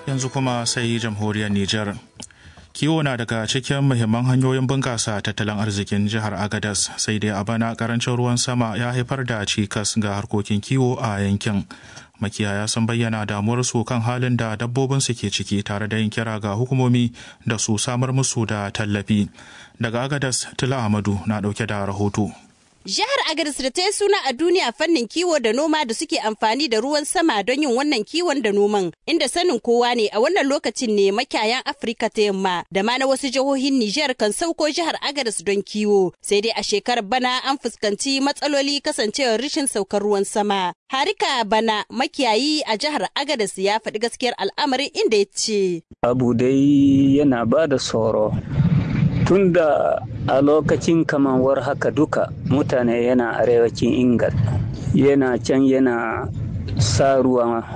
yanzu kuma sai jamhuriyar Nijar. Kiwo na daga cikin muhimman hanyoyin bunƙasa tattalin arzikin jihar Agadas sai dai a bana karancin ruwan sama ya haifar da cikas ga harkokin kiwo a yankin. Makiyaya sun bayyana damuwarsu kan halin da dabbobinsu ke ciki tare da yin kira ga hukumomi da su samar musu da tallafi. Daga Agadas, Tila Ahmadu na ɗauke da rahoto. Jihar Agadez da ta yi suna a duniya fannin kiwo da noma da suke amfani da ruwan sama don yin wannan kiwon da noman, inda sanin kowa ne a wannan lokacin ne makiyayan Afirka ta yamma da ma na wasu jihohin Nijar kan sauko jihar Agadez don kiwo. Sai dai a shekarar bana an fuskanci matsaloli kasancewar rashin saukar ruwan sama. Harika bana makiyayi a jihar Agadez ya faɗi gaskiyar al'amarin inda ya ce. Abu dai yana ba da tsoro. tunda a lokacin kamawar haka duka mutane yana arewacin ingal yana can yana sa ruwa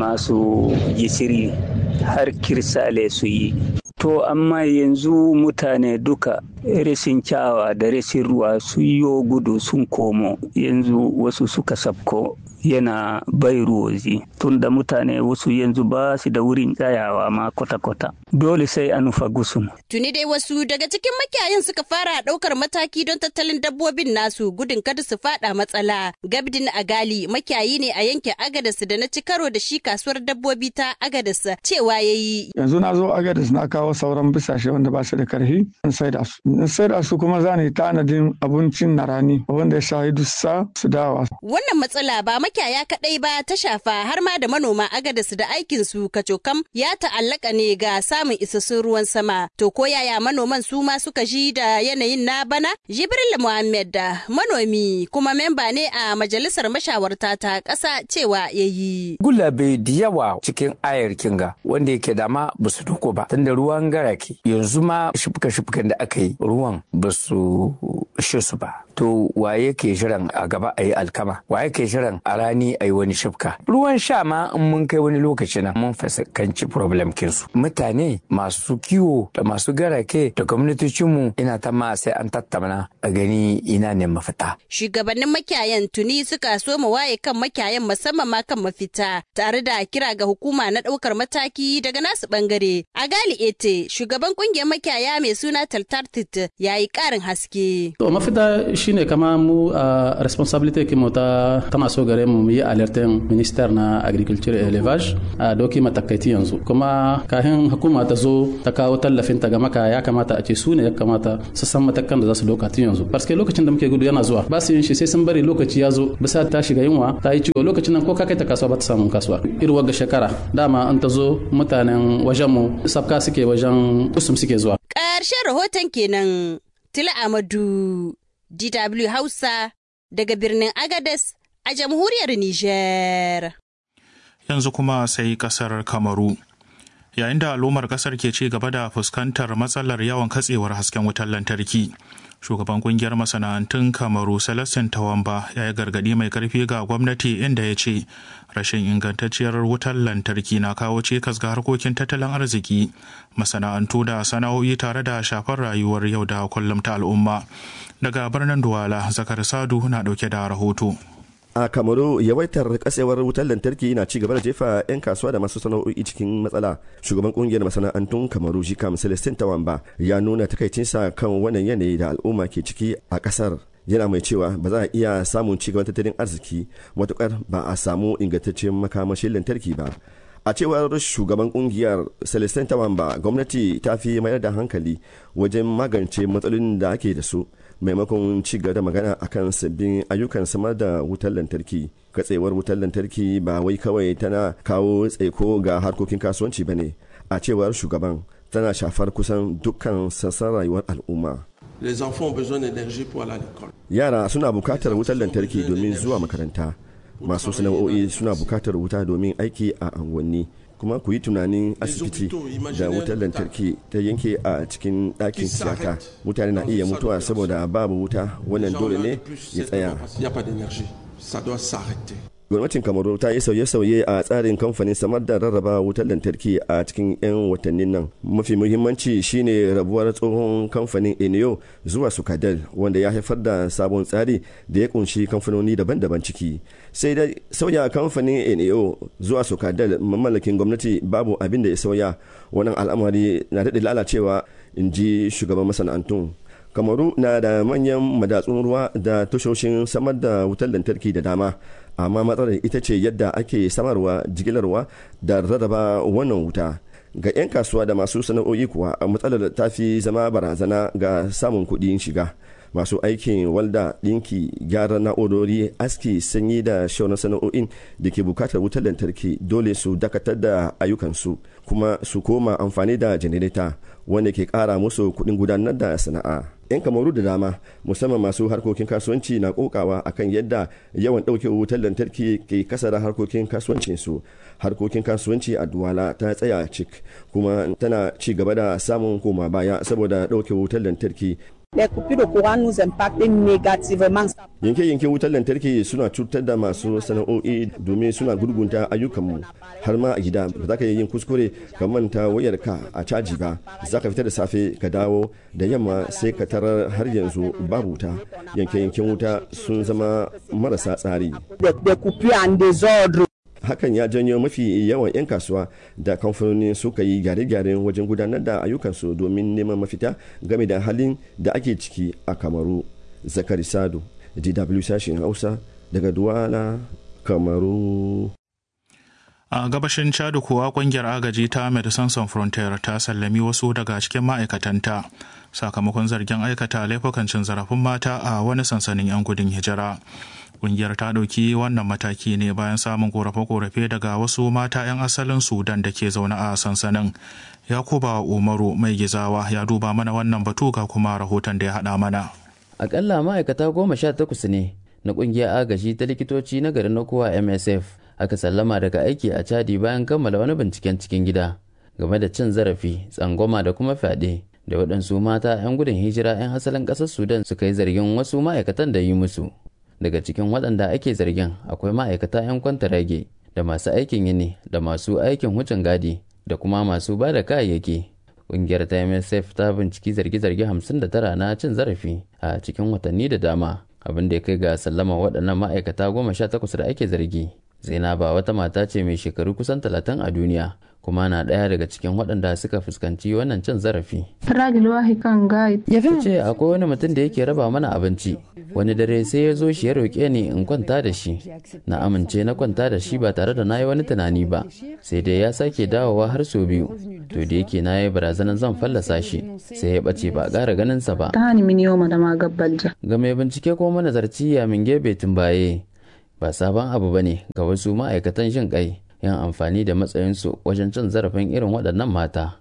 masu gisiri har kirsale su yi to amma yanzu mutane duka rashin kyawa da rashin ruwa sun yi gudu sun komo yanzu wasu suka sabko yana bai ruwozi tunda mutane wasu yanzu ba su da wurin tsayawa ma kwata-kwata dole sai a nufa gusun. Tuni dai wasu daga cikin makiyayin suka fara ɗaukar mataki don tattalin dabbobin nasu gudun kada su fada matsala. Gabdin Agali makiyayi ne a yankin Agadas da na ci karo da shi kasuwar dabbobi ta Agadas cewa ya yi. Yanzu na zo Agadas na kawo sauran bisashe wanda ba su da karfi in saida su. In saida su kuma za ni tanadin abincin na rani wanda ya shahi dussa su dawa. Wannan matsala ba makiyaya kaɗai ba ta shafa har ma da manoma Agadas da aikinsu kacokam ya ta'allaka ne ga samun isassun ruwan sama. To ko yaya manoman su ma suka ji da yanayin na bana? Jibril Muhammad da manomi kuma memba ne a majalisar mashawarta ta ƙasa cewa ya yi. Gulabe da yawa cikin ayar kinga wanda yake da ma ba su doko ba tunda ruwan garake yanzu ma shifka-shifkan da aka yi ruwan ba su ishe su ba. To waye ke shirin a gaba a yi alkama? Waye ke shirin a rani a yi wani shifka? Ruwan sha ma in mun kai wani lokaci na mun fuskanci problem kinsu. Mutane masu kiwo da masu garake da gwamnatocinmu ina ta ma sai an tattauna a gani ina ne mafita. Shugabannin makiyayan tuni suka so mu waye kan makiyayan musamman ma kan mafita tare da kira ga hukuma na ɗaukar mataki daga nasu bangare. A gali ete shugaban kungiyar makiyaya mai suna Taltartit ya yi ƙarin haske. To mafita shine kama mu a responsibility ki mu ta tana so gare mu yi alertin minister na agriculture and elevage a doki matakaiti yanzu kuma kafin hukuma ta zo ta kawo tallafin ta ga maka ya kamata a ce su ne ya kamata su san matakan da za su doka tun yanzu parce lokacin da muke gudu yana zuwa ba su yin shi sai sun bari lokaci ya zo bisa ta shiga yunwa ta yi ciwo lokacin nan ko ka kai ta kasuwa ba ta samun kasuwa irin wagga shekara dama an ta zo mutanen wajen mu sabka suke wajen kusum suke zuwa ƙarshen rahoton kenan tila amadu dw hausa daga birnin agades a jamhuriyar niger Yanzu kuma sai kasar Kamaru. Yayin da al'ummar kasar ke ci gaba da fuskantar matsalar yawan katsewar hasken wutar lantarki. Shugaban kungiyar masana'antun Kamaru Celestin Tawamba ya yi gargadi mai karfi ga gwamnati inda ya ce rashin ingantacciyar wutar lantarki na kawo cikas ga harkokin tattalin arziki, masana'antu da sana'o'i tare da shafar rayuwar yau da kullum ta al'umma. Daga birnin Duwala, Zakar Sadu na dauke da rahoto. a kamaru yawaitar kasewar wutar lantarki na ci gaba da jefa 'yan kasuwa da masu sana'o'i cikin matsala shugaban kungiyar masana'antun kamaru jikam celestin tawamba ya nuna takaicinsa kan wannan yanayi da al'umma ke ciki a kasar yana mai cewa ba za a iya samun cigaban tattalin arziki matukar ba a samu ingantaccen makamashin lantarki ba a cewar shugaban kungiyar celestin tawamba gwamnati ta fi mayar da hankali wajen magance matsalolin da ake da su maimakon ci gaba da magana akan sabbin ayyukan samar da wutar lantarki katsewar wutar lantarki ba wai kawai tana kawo tsaiko ga harkokin kasuwanci ba ne a cewar shugaban tana shafar kusan dukkan sassan rayuwar al'umma yara suna bukatar wutar lantarki domin zuwa makaranta masu sana'o'i suna bukatar wuta domin aiki a unguwanni kuma ku yi tunanin asibiti da wutar lantarki ta yanke a cikin ɗakin tiyata mutane na iya mutuwa saboda babu wuta wannan dole ne ya tsaya gwamnatin kamaru ta yi sauye-sauye a tsarin kamfanin samar da rarraba wutar lantarki a cikin 'yan watannin nan mafi muhimmanci shine rabuwar tsohon kamfanin enio zuwa sukadel wanda ya haifar da sabon tsari da ya kunshi kamfanoni daban-daban ciki sai dai sauya kamfanin enio zuwa sukadel mamallakin gwamnati babu abin da ya sauya wannan al'amari na daɗe lalacewa in ji shugaban masana'antun kamaru na da manyan madatsun ruwa da tashoshin samar da wutar lantarki da dama amma matsalar ita ce yadda ake samarwa jigilarwa da rarraba wannan wuta ga 'yan kasuwa da masu sana'o'i kuwa matsalar ta fi zama barazana ga samun kuɗin shiga masu aikin walda ɗinki gyaran na'urori aski sanyi da shaunar sana'o'in da ke bukatar wutar lantarki dole su dakatar da ayyukansu kuma su koma amfani da janareta wanda ke kara musu kuɗin gudanar da sana'a 'yan kamaru da dama musamman masu harkokin kasuwanci na kokawa akan yadda yawan ɗauke wutar lantarki ke kasara harkokin kasuwancinsu harkokin kasuwanci a duwala ta tsaya cik kuma tana ci gaba da samun koma baya saboda ɗauke wutar lantarki Les coupures de courant nous impactent négativement. yanke-yanke wutar lantarki suna cutar da masu sana'o'i domin suna gurgunta ayyukanmu har ma a gida ba za ka yin kuskure ka manta wayarka a caji ba za ka fita da safe ka dawo da yamma sai ka tarar har yanzu babu wuta yanke-yanken wuta sun zama marasa tsari Des, des coupures en désordre. hakan ya janyo mafi yawan 'yan kasuwa da kamfanoni suka yi gyare-gyaren wajen gudanar da ayyukansu domin neman mafita game da halin da ake ciki a kamaru zakari sado dw sashen hausa daga duwala kamaru a gabashin chad kuwa kungiyar agaji ta medecines sans frontiere ta sallami wasu daga cikin ma'aikatanta sakamakon zargin aikata laifukan cin zarafin mata a wani sansanin 'yan gudun hijira kungiyar ta ɗauki wannan mataki ne bayan samun korafe-korafe daga wasu mata 'yan asalin sudan da ke zaune a sansanin yakuba umaru mai gizawa ya duba mana wannan batu ga kuma rahoton da ya haɗa mana akalla ma'aikata goma sha takwas ne na kungiyar agaji ta likitoci na garin kowa msf aka sallama daga aiki a chadi bayan kammala wani binciken cikin gida game da cin zarafi tsangwama da kuma fyaɗe da waɗansu mata 'yan gudun hijira 'yan asalin ƙasar sudan suka yi zargin wasu ma'aikatan da yi musu daga cikin waɗanda ake zargin akwai ma'aikata 'yan kwantarage da masu aikin yini da masu aikin wucin gadi da kuma masu ba da kayayyaki ƙungiyar ta msf ta binciki zarge-zarge 59 na cin zarafi a cikin watanni da dama abin da ya kai ga sallama waɗannan ma'aikata goma sha takwas da ake zargi zainaba wata mata ce mai shekaru kusan talatin a duniya kuma na ɗaya daga cikin waɗanda suka fuskanci wannan cin zarafi. Ya ce akwai wani mutum da yake raba mana abinci wani dare sai ya zo shi ya roƙe ni in kwanta da shi na amince na kwanta da shi ba tare da na yi wani tunani ba sai dai ya sake dawowa har sau biyu to da yake na yi barazanar zan fallasa shi sai ya ɓace ba ƙara ganinsa ba. Ga mai bincike ko manazarci ya min gebe baye ba sabon abu ba ne ga wasu ma'aikatan jin kai yin amfani da matsayinsu wajen cin zarafin irin waɗannan mata.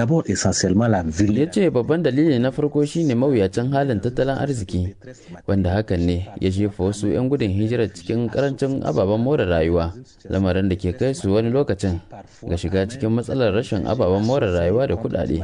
Ya ce babban dalili na farko shine mawuyacin halin tattalin arziki wanda hakan ne ya jefa wasu 'yan gudun hijirar cikin karancin ababen more rayuwa lamarin da ke kai su wani lokacin ga shiga cikin matsalar rashin ababen more rayuwa da kuɗaɗe.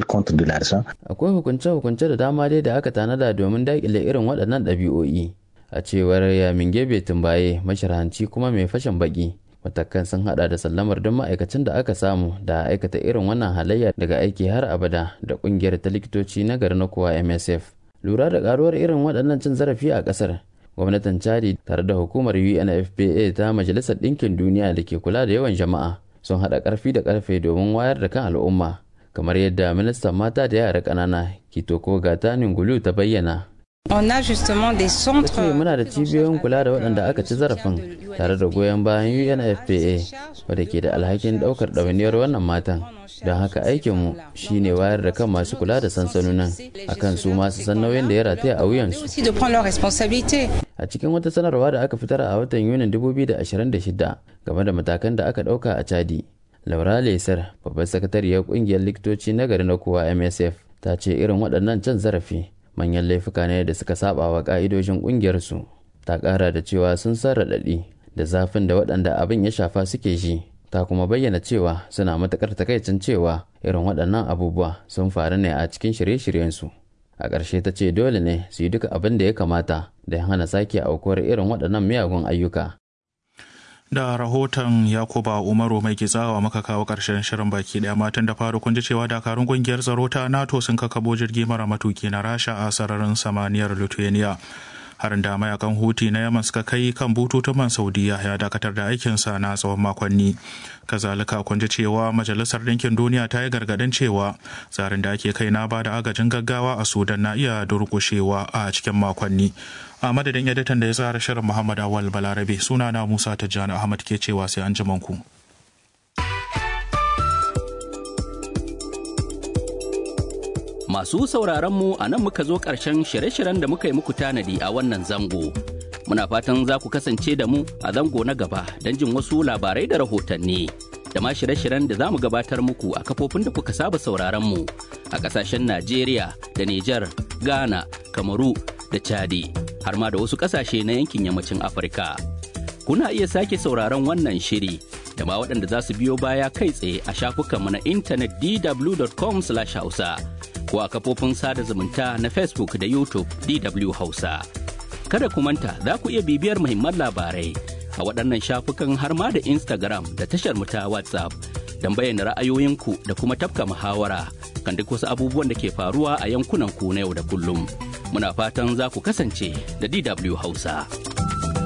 Akwai hukunce-hukunce da dama dai da aka tanada domin daƙile irin waɗannan ɗabi'o'i a cewar yamin gebe tumbaye masharhanci kuma mai fashin baki. matakan sun hada da sallamar don ma'aikacin da aka samu da aikata irin wannan halayya daga aiki har abada da kungiyar ta likitoci na garin kowa msf lura da karuwar irin waɗannan cin zarafi a ƙasar gwamnatin chadi tare da hukumar unfpa ta majalisar ɗinkin duniya da ke kula da yawan jama'a sun haɗa ƙarfi da ƙarfe domin wayar da kan al'umma kamar yadda ministan mata da yara ƙanana kitoko gatanin gulu ta bayyana On a justement des centres. ce muna da cibiyoyin kula da waɗanda aka ci zarafin tare da goyon bayan UNFPA wadda ke da alhakin ɗaukar ɗawainiyar wannan matan. Don haka aikinmu shine wayar da kan masu kula da sansanonin akan su masu san nauyin da ya rataya a wuyansu. aussi de prendre leurs responsabilités. A cikin wata sanarwa da aka fitar a watan Yunin 2026 game da matakan da aka ɗauka a Chadi. Laura Lesar, babbar sakatariyar ƙungiyar likitoci na gari na kowa MSF, ta ce irin waɗannan cin zarafi manyan laifuka ne da suka saba wa ka'idojin kungiyarsu ta kara da cewa sun san raɗaɗi da zafin da waɗanda abin ya shafa suke ji ta kuma bayyana cewa suna matuƙar takaicin cewa irin waɗannan abubuwa sun faru ne a cikin shirye-shiryensu a ƙarshe ta ce dole ne su yi duka abin da ya kamata da hana sake aukuwar irin waɗannan miyagun ayyuka da rahoton yakuba umaru mai kitsawa maka kawo karshen shirin baki daya matan da faru kun ji cewa dakarun kungiyar tsaro ta nato sun kakabo jirgi mara matuki na rasha a sararin samaniyar lithuania harin da mayakan huti na yaman suka kai kan bututun man saudiya ya dakatar da aikinsa na tsawon makonni kazalika kun ji cewa majalisar ɗinkin duniya ta yi gargaɗin cewa tsarin da ake kai na ba da agajin gaggawa a sudan na iya durƙushewa a cikin makonni a madadin editan da ya tsara shirin muhammad awal balarabe suna na musa tijjani ahmad ke cewa sai an ku. Masu sauraron mu a nan muka zo ƙarshen shirye-shiryen da muka yi muku tanadi a wannan zango. Muna fatan za ku kasance da mu a zango na gaba don jin wasu labarai da rahotanni. Da ma shirye-shiryen da za mu gabatar muku a kafofin da kuka saba sauraron mu a ƙasashen Najeriya da Nijar, Ghana, Kamaru da Chadi, har ma da wasu ƙasashe na yankin yammacin Afirka. Kuna iya sake sauraron wannan shiri da ma waɗanda za su biyo baya kai tsaye a shafukanmu na intanet dw.com/hausa. ko a kafofin sada zumunta na Facebook da YouTube DW Hausa. Kada ku manta za ku iya bibiyar muhimman labarai a waɗannan shafukan har ma da Instagram da tashar mu ta WhatsApp don bayyana ra'ayoyinku da kuma tafka muhawara kan duk wasu abubuwan da ke faruwa a yankunan ku na yau da kullum. Muna fatan za ku kasance da DW Hausa.